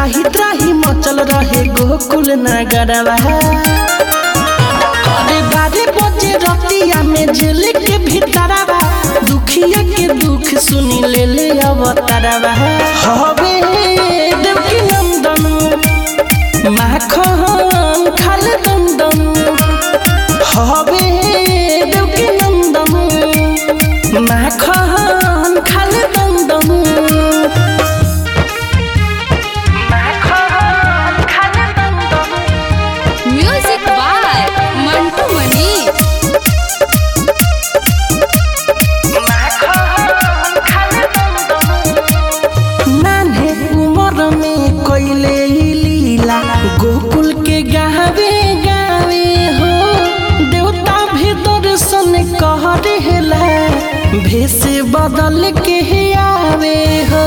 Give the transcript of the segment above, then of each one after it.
त्राही त्राही मचल रहे गोकुल नगरवा अरे बारे बजे रतिया में जेल के भीतरवा दुखिया के दुख सुनी ले ले अवतारवा हवे देवकी नंदन माखन खाल दंदन हवे देवकी नंदन माखन खाल दंदन माखन खाल दंदन म्यूजिक बाय मंटू मनी नान्हे उमर में कोइले ई लीला गोकुल के गावे गावे हो देवता भी दर्शन कह रहेला भेष बदल के आवे हो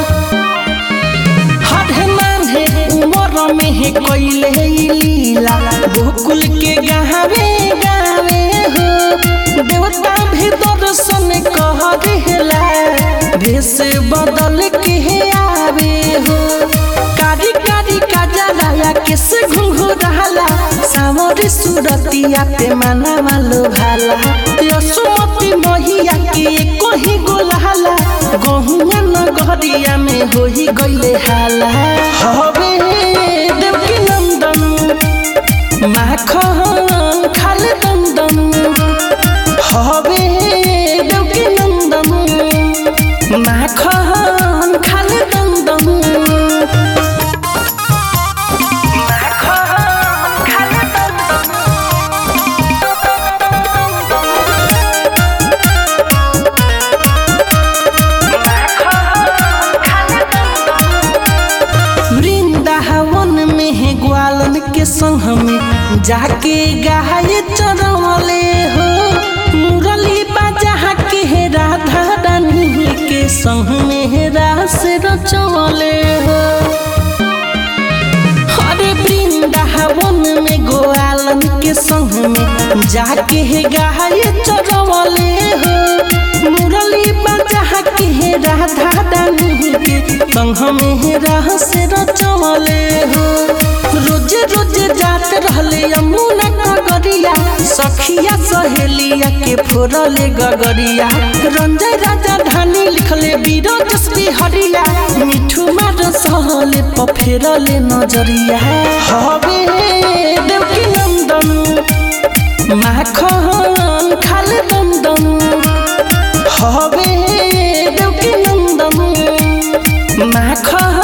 हर नान्हे उमर में है कोइले ई लीला गोकुल के गावे गावे हो देवता भी दर्शन कह रहेला भेष बदल के आवे हो कारी कारी काजलाया किस घुंघुराला सावर सुरतिया पे माना मालो भाला यसुमती महिया के कोही गोलाला गहुआ नगरिया में होई गइले हाला हवे देवकी नंदन माखन खाल दंदन हवे देवकी नंदन माखन खाल दंदन माखन खाल वृंदावन में है ग्वालन के संग में जाके गाय चरवले हो मुरली बाजा के है राधा रानी के संग में है रास रचवले हो अरे वृंदावन में गोवालन के संग में जाके है गाय चरवले हो मुरली बाजा के है राधा रानी के संग में है रहस रचवले हो रोज रोज जात रहले यमुना कगरिया सखिया सहेलिया के फोरले गगरिया रंजय राजा धानी लिखले बीरजस बिहरिया मिठू मार सहले पफेरले नजरिया हवे देवकी नंदन माखन खाल दंदन हवे देवकी नंदन माखन